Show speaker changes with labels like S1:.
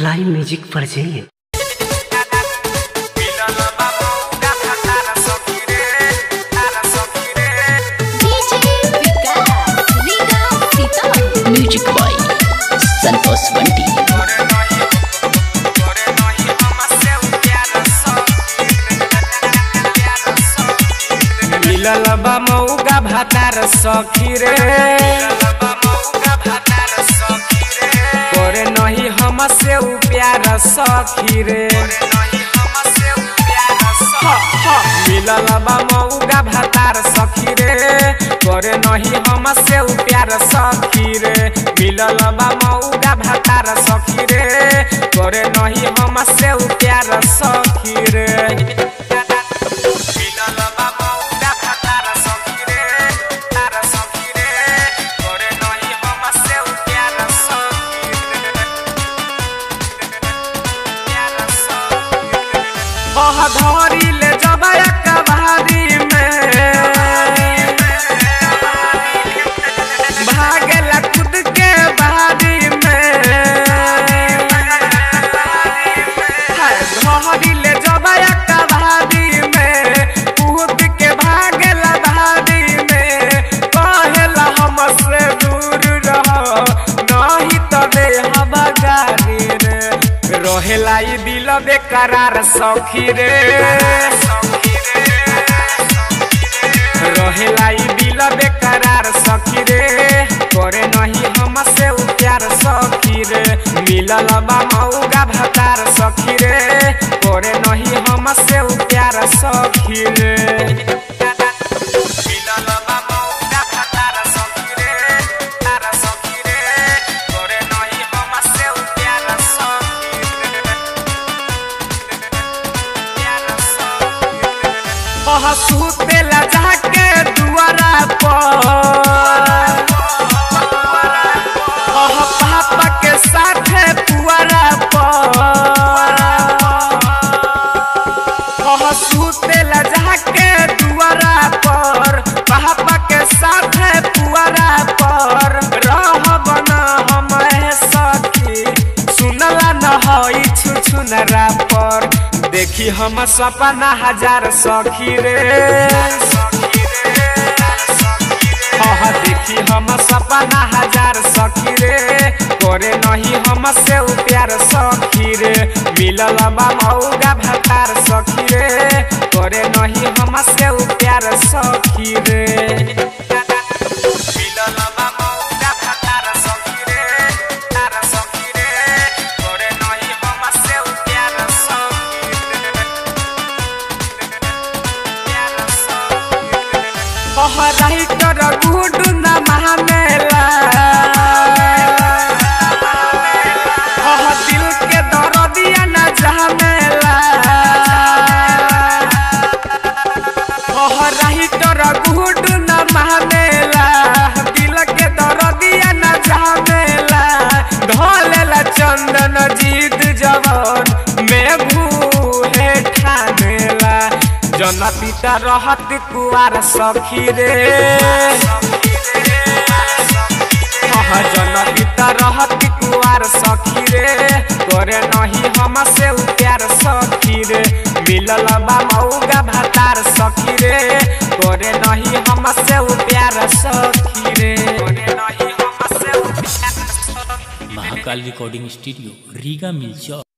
S1: Fly music पर जाइए
S2: DJ Vikas, Liga Sitar.
S3: Music by Santosh Bunty
S4: मिलल बा मौगा भातार सखी रे करे नहीं हमसे उ प्यार सखी रे ह, ह, मिलल बा मौगा भातार सखी रे करे नहीं हमसे उ प्यार सखी रे मिलल बा मौगा भातार सखी रे करे नहीं हमसे उ प्यार सखी रे मिलल बा मौगा भातार सखी रे, तार सखी रे, करे नहीं हमसे उ प्यार सखी रे, प्यार सखी रे। बह धरी ले जब कबारी में भागेला खुद के बारी में हाय, धरी ले जब कबारी में कूद के भागेला बारी में कहेला हमसे दूर रह नहीं तबे हम गारी रे रहेला ई दिल बेकरार सखी रे रहेला ई दिल बेकरार सखी रे करे नहीं हमसे उ प्यार सखी रे मिलल बा मौगा भतार सखी रे करे नहीं हमसे उ प्यार सखी रे मिलल बा मौगा भतार सखी रे, तार सखी रे, करे नहीं हमसे उ प्यार सखी रे, प्यार सखी रे। बह सुतेला जाके दुआरा पर बह पापा के साथे पुआरा पर बह सुतेला जाके दुआरा पर पापा के साथे पुआरा पर रह बना हम सखी सुनला न हई छुछुनरा पर देखी हम सपना हजार सखी रे हाँ देखी हम सपना हजार सखी रे करे नहीं हमसे उ प्यार सखी रे मिलल बा मौगा भतार सखी रे करे नहीं हमसे उ प्यार सखी रे मिलल बा मौगा भतार सखी रे, तार सखी रे, करे नहीं हमसे उ प्यार सखी रे, प्यार सखी रे। बहराई कर गुड न मानेला बह दिल के दर्दिया न जानेला बहराई कर गुड न मानेला दिल के दर्दिया न जानेला ढोलेला चंदन जीत जवन में भूहे ठानेला जन पिता रहत कुआर सखी रे हाँ जन पिता रहत कुआर सखी रे करे नहीं हमसे उ प्यार सखी रे मिलल बा मौगा भातार सखी रे करे नहीं हमसे उ प्यार सखी रे करे नहीं हमसे उ प्यार सखी रे।
S3: Mahakal recording studio Riga मिलचौक